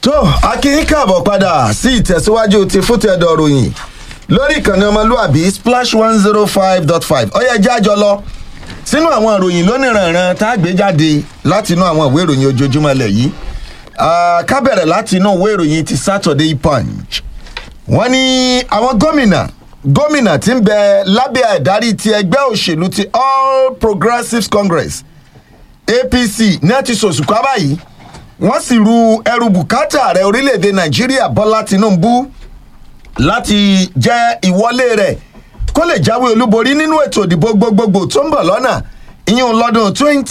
tó akínyín káàbọ̀ padà sí ìtẹ̀síwájú ti fútẹ̀dọ̀ ròyìn lórí ìkànnì ọmọlúàbí splash one zero five dot five ọyẹ jájọ lọ sínú àwọn ìròyìn lónìrànràn tá a gbé jáde láti inú àwọn ìwé ìròyìn ojoojúmọ́ ilẹ̀ yìí ká bẹ̀rẹ̀ láti inú ìwé ìròyìn ti saturday punch wọ́n ní àwọn gómìnà gómìnà tí ń bẹ lábẹ́ àdarí ti ẹgbẹ́ òṣèlú ti all progressives congress apc ní àti sòṣùkọ́ báyìí wọ́n sì ru ẹrù bùkátà ààrẹ orílẹ̀-èdè nàìjíríà bọ́lá tinubu láti jẹ́ ìwọlé rẹ̀ kó lè jáwé olúborí nínú ètò ìdìbò gbogbogbò tó ń bọ̀ lọ́nà ìyún lọ́dún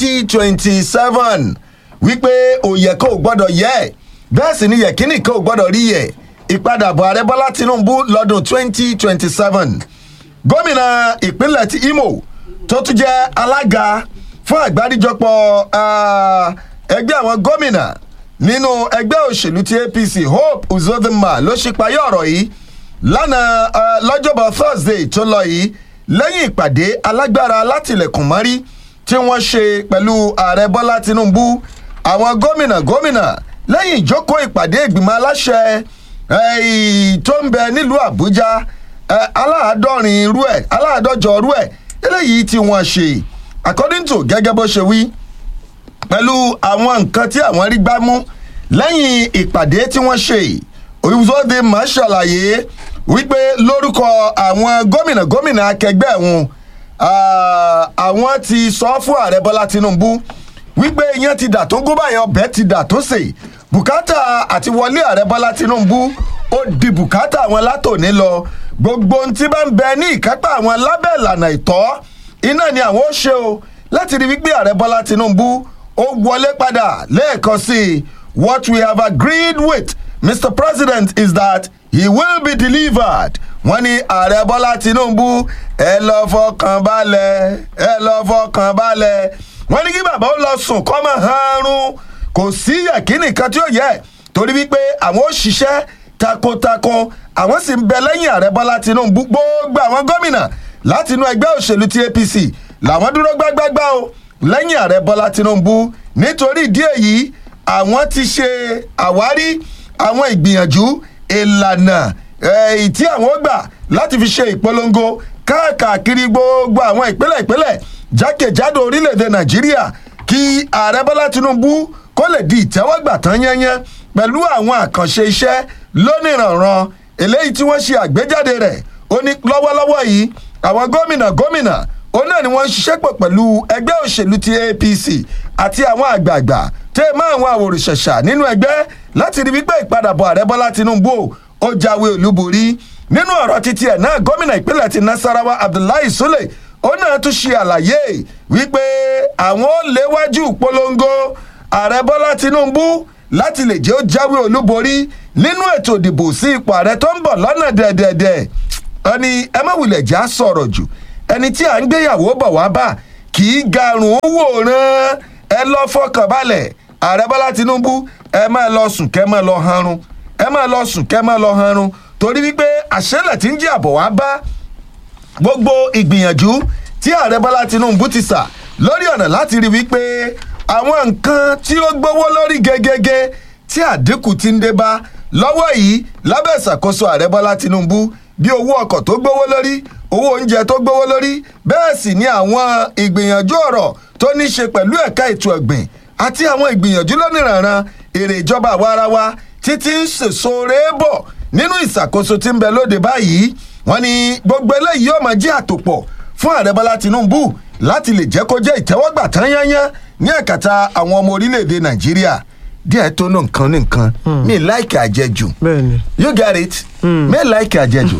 2027 wípé òye kò gbọ́dọ̀ yẹ bẹ́ẹ̀ sì ni yẹ̀kínì kò gbọ́dọ̀ rí yẹ ìpadàbọ̀ ààrẹ bọ́lá tinubu lọ́dún 2027 gómìnà ìpínlẹ̀ ti imo tó tún jẹ́ alága fún àgbáríjọpọ̀ ẹgbẹ́ àwọn gómìnà nínú ẹgbẹ́ òṣèlú ti apc hope uzodinma ló ṣípayé ọ̀rọ̀ yìí lánàá lọ́jọ́bọ̀ thursday tó lọ yìí lẹ́yìn ìpàdé alágbára látìlẹ̀kùn mọ́rí tí wọ́n ṣe pẹ̀lú ààrẹ bọ́lá tinubu àwọn gómìnà gómìnà lẹ́yìn ìjókòó ìpàdé ìgbìmọ̀ aláṣẹ tó ń bẹ nílùú àbújá aláàádọ́rin irú ẹ̀ aláàádọ́jọ irú ẹ̀ eléyìí tí wọ́n ṣe according to gẹ́gẹ́ bó ṣe wí pẹ̀lú àwọn nǹkan tí àwọn rí gbá mú lẹ́yìn ìpàdé tí wọ́n ṣe òyìnbóde máa ṣàlàyé wípé lórúkọ àwọn gómìnà gómìnà akẹgbẹ́ wọn àwọn ti sọ fún ààrẹ bọ́lá tinubu wípé iyán ti dà tó gún báyẹn ọbẹ̀ ti dà tó sè bùkátà àti wọlé ààrẹ bọ́lá tinubu ó di bùkátà àwọn látòní lọ gbogbo ohun tí bá ń bẹ ní ìkápá àwọn lábẹ́ ìlànà ìtọ́ iná ni àwọn ó ṣe o láti rí wípé ààrẹ bọ́lá tinubu ó wọlé padà lẹ́ẹ̀kan sí i what we have agreed with mr president is that he will be delivered wọ́n ní ààrẹ bọ́lá tinubu ẹ lọ fọkàn balẹ̀ ẹ lọ fọkàn balẹ̀ wọ́n ní kí bàbá ó lọ sùn kọ́ mọ́ hanrun kò sí yẹ̀kínì kan tí ó yẹ torí wípé àwọn ó ṣiṣẹ́ takuntakun àwọn sì ń bẹ lẹ́yìn ààrẹ bọ́lá tinubu gbogbo àwọn gómìnà láti inú ẹgbẹ́ òṣèlú ti apc làwọn dúró gbágbágbá o lẹ́yìn ààrẹ bọ́lá tinubu nítorí ìdí èyí àwọn ti ṣe àwárí àwọn ìgbìyànjú ìlànà èyí tí àwọn ó gbà láti fi ṣe ìpolongo káàkiri gbogbo àwọn ìpínlẹ̀ ìpínlẹ̀ jákèjádò orílẹ̀-èdè nàìjíríà kí ààrẹ bọ́lá tinubu kó lè di ìtẹ́wọ́gbà tán yẹ́nyẹ́ pẹ̀lú àwọn àkànṣe iṣẹ́ lónìrànran eléyìí tí wọ́n ṣe àgbéjáde rẹ̀ ó ní lọ́wọ́lọ́wọ́ yìí àwọn gómìnà gómìnà òun náà ni wọ́n ń ṣiṣẹ́ pọ̀ pẹ̀lú ẹgbẹ́ òṣèlú ti apc àti àwọn àgbààgbà tẹ́ ẹ mọ́ àwọn àwòrìṣẹ̀ṣà nínú ẹgbẹ́ láti rí wípé ìpadàbọ̀ ààrẹ bọ́lá tinubu ó jáwé olúborí nínú ọ̀rọ̀ títí ẹ̀ náà gómìnà ìpínlẹ̀ ti nasarawa abdullahi sule ó náà tún ṣe àlàyé wípé àwọn ó léwájú polongo ààrẹ bọ́lá tinubu láti lè jẹ́ ó jáwé olúborí nínú ètò ìdìbò sí ipò ààrẹ tó ń bọ̀ lọ́nà dẹ̀dẹ̀dẹ̀ ẹni ẹ má wulẹ̀ já sọ̀rọ̀ jù ẹni tí à ń gbéyàwó bọ̀ wá bá kì í garùn ún wòran ẹ lọ fọkàn balẹ̀ ààrẹ bọ́lá tinubu ẹ máa lọ sùn kẹ́ máa lọ hanrun ẹ máa lọ sùn kẹ́ máa lọ hanrun torí wípé àṣẹlẹ̀ tí ń jẹ́ àbọ̀ wá bá gbogbo ìgbìyànjú tí ààrẹ bọ́lá tinubu ti sà lórí ọ̀nà láti rí wípé àwọn nǹkan tí ó gbówó lórí gẹ́gẹ́gẹ́ tí àdínkù ti ń dé bá lọ́wọ́ yìí lábẹ́ ìṣàkóso ààrẹ bọ́lá tinubu bí owó ọkọ̀ tó gbówó lórí owó oúnjẹ tó gbówó lórí bẹ́ẹ̀ sì ni àwọn ìgbìyànjú ọ̀rọ̀ tó ní ṣe pẹ̀lú ẹ̀ka ètò ọ̀gbìn àti àwọn ìgbìyànjú lónìrànran èrè ìjọba àwarawa títí ń sèso rèébọ̀ nínú ìṣàkóso tí ń bẹ lóde báyìí wọ́n ní gbogbo eléyìí yóò máa jẹ́ àtòpọ̀ fún ààrẹ bọ́lá tinubu láti lè jẹ́ kó jẹ́ ìtẹ́wọ́gbà tán yányán ní ẹ̀kàtà àwọn ọmọ orílẹ̀-èdè nàìjíríà díẹ̀ tó ní nǹkan ní nǹkan mi láìkì àjẹjù bẹ́ẹ̀ni. you get it mi láìkì àjẹjù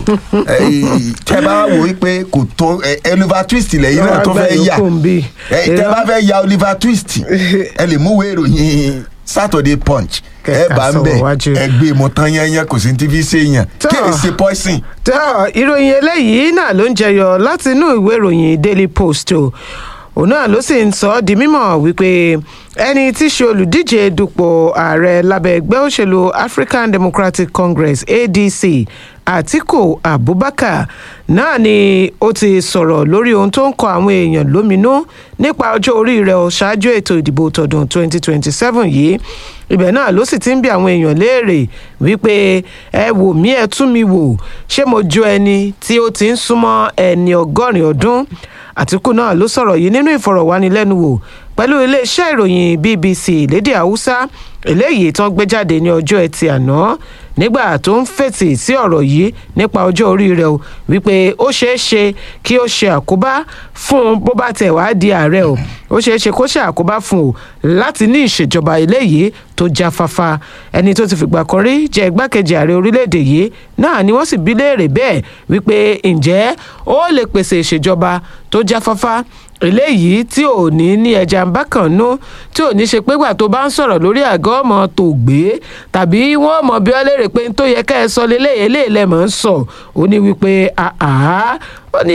tẹ bá wò ó pé kò tó oliver twist lẹ́yìn náà tó fẹ́ yà Àgbà yòókù ń bí. tẹ bá fẹ́ ya oliver twist ẹ lè mú wéèrò yín saturday punch ẹ Kẹ̀kà bá ń bẹ̀ sọ̀rọ̀ wájú. ẹ gbé mọ tán yẹnyẹn kò sí ní tv ṣe yàn Tọ́. kí èsì poison. tó ìròyìn eléyìí náà ló ń jẹyọ láti inú ìwé ìròyìn daily post o òun náà ló sì ń sọ ọ́ di mímọ̀ wípé ẹni tí í ṣe olùdíje dupò ààrẹ lábẹ́ ẹgbẹ́ òṣèlú african democratic congress adc àtiku abubakar náà ni ó ti sọ̀rọ̀ lórí ohun tó ń kọ àwọn èèyàn lóminú nípa ọjọ́ orí rẹ̀ ó ṣáájú ètò ìdìbò tọdún 2027 yìí ibẹ̀ náà ló sì ti ń bi àwọn èèyàn léèrè wípé ẹ wò mí ẹ tún mi wò ṣé mo jọ ẹni tí ó ti ń súnmọ́ ẹni ọgọ́rin ọdún àtìkù náà ló sọ̀rọ̀ yìí nínú ìfọ̀rọ̀wánilẹ́nuwò pẹ̀lú iléeṣẹ́ ìròyìn bbc lédè haúsá eléyìí tán gbé jáde ní ọjọ́ ẹtì àná nígbà tó ń fètì sí ọ̀rọ̀ yìí nípa ọjọ́ orí rẹ̀ o wípé ó ṣeé ṣe kí ó ṣe àkóbá fún un bó bá tẹ̀ wá di ààrẹ o ó ṣeé ṣe kó ṣe àkóbá fún o láti ní ìṣèjọba eléyìí tó jáfáfá ẹni tó ti fìgbà kan rí jẹ́ igbákejì ààrẹ orílẹ̀-èdè yìí náà ni wọ́n sì bí léèrè bẹ́ẹ̀ wípé ǹjẹ́ ó lè pèsè ìṣèjọba tó jáfáfá eléyìí tí ò ní ní ẹja ń bá kàn nú tí ò ní ṣe pé gbà tó bá ń sọ̀rọ̀ lórí àgọ́ ọmọ tó gbé tàbí wọ́n mọ̀ bí wọ́n léèrè pé n tó yẹ ká ẹ sọ lélẹ́yìn eléyìí lẹ́ mọ̀ ń sọ ó ní wípé àá ó ní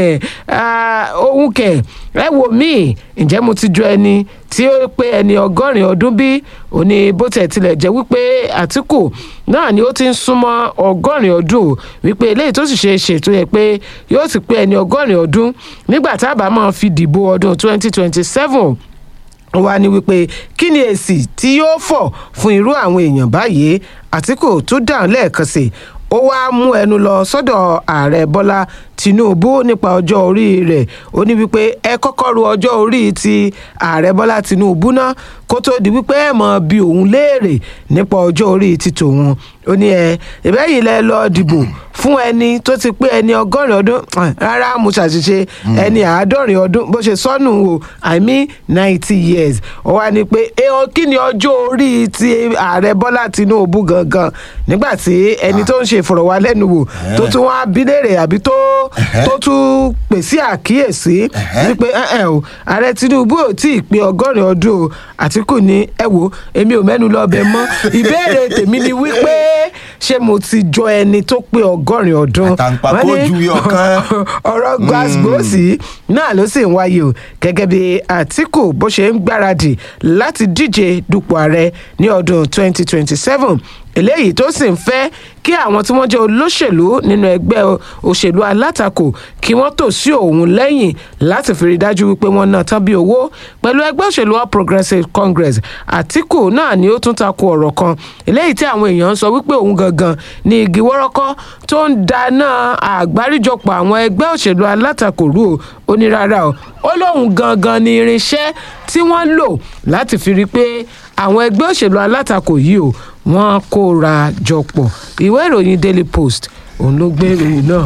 ohun kẹ̀ ẹ wò mí ǹjẹ́ mo ti jọ ẹni tí ó pé ẹni ọgọ́rin ọdún bí ó ní bó tẹ̀ tilẹ̀ jẹ́ wípé àtìkù náà ni ó ti ń súnmọ́ ọgọ́rin ọdún wípé eléyìí tó sì ṣe é ṣe tó yẹ pé yóò ti pé ẹni ọgọ́rin ọdún nígbà tá a bá máa fi dìbò ọdún twenty twenty seven wá ní wípé kí ni èsì tí yóò fọ̀ fún irú àwọn èèyàn báyìí àtìkù tó dáhùn lẹ́ẹ̀kan sí ó wáá mú ẹnu lọ sọ́dọ̀ ààrẹ bọ́lá tinubu nípa ọjọ́ orí rẹ̀ ó ní wípé ẹ kọ́kọ́ ru ọjọ́ orí ti ààrẹ bọ́lá tinubu náà kó tó di wípé ẹ mọ̀ bí òun léèrè nípa ọjọ́ orí ti tòun ó ní ẹ ìbẹ́yìn lẹ lọ dìbò fún ẹni tó ti pé ẹni ọgọ́rin ọdún rárá mo ṣàṣìṣe ẹni àádọ́rin ọdún bó ṣe sọnù o i mean ninety years ó wá ní pé kí ni ọjọ́ orí ti ààrẹ bọ́lá tinubu gangan nígbà tí ẹni tó ń ṣe ìfọ̀rọ̀wálẹ́nuwò tó tún wá bí léèrè àbí tó tó tún pèsè àkíyèsí wípé o ààrẹ tinubu ò tí ì pé ọgọ́rin ọdún o àtìkù ní ẹ wo èmi ò mẹ́nu lọ́bẹ̀ mọ́ ìbéèrè tèmi ni wípé ṣé mo ti jọ ẹni tó pé ọgọ́rin ọdún àtàǹpàkò ju ọ̀kan. ọ̀rọ̀ gbàgbọ́sì náà ló sì ń wáyé o gẹ́gẹ́ bí àtìkù bó ṣe ń gbáradì láti díje dupò ààrẹ ní ọdún 2027 eléyìí tó sì ń fẹ́ kí àwọn tí wọ́n jẹ́ olóṣèlú nínú ẹgbẹ́ òṣèlú alátakò kí wọ́n tò sí òun lẹ́yìn láti fi rí dájú wípé wọ́n ná tán bí owó pẹ̀lú ẹgbẹ́ òṣèlú all progressives congress àtìkù náà ni ó tún takò ọ̀rọ̀ kan eléyìí tí àwọn èèyàn ń sọ wípé òun gangan ni igi wọ́rọ́kọ́ tó ń dáná àgbáríjọpọ̀ àwọn ẹgbẹ́ òṣèlú alátakò rú o ó ní rárá o ó lóun gangan ni irinṣẹ́ tí wọ́n lò láti fi rí i pé àwọn ẹgbẹ́ òṣèlú alátakò yìí o wọ́n kóra jọ pọ̀ ìwé ìròyìn daily post òun ló gbé ìròyìn náà.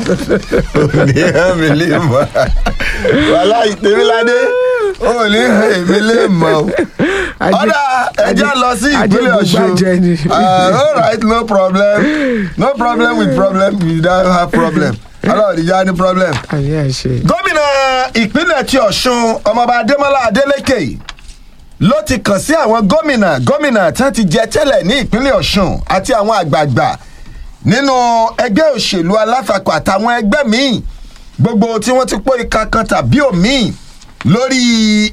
ní èmi lè mọ wàhálà ìtẹ̀míládé ó ní èmi lè mọ. ọ̀dà ẹja lọ sí ìpínlẹ̀ ọ̀ṣun all right no problem no problem with problem we don't have problem ọlọ́run ìjà ní problem. gómìnà ìpínlẹ̀ ti ọ̀ṣun ọmọọba adémọlá adélèké ló ti kàn sí àwọn gómìnà gómìnà tí wọ́n ti jẹ tẹ́lẹ̀ ní ìpínlẹ̀ ọ̀ṣun àti àwọn àgbààgbà nínú ẹgbẹ́ òṣèlú alátakò àtàwọn ẹgbẹ́ míì gbogbo tí wọ́n ti pọ́ ìka kan tàbí òmíì lórí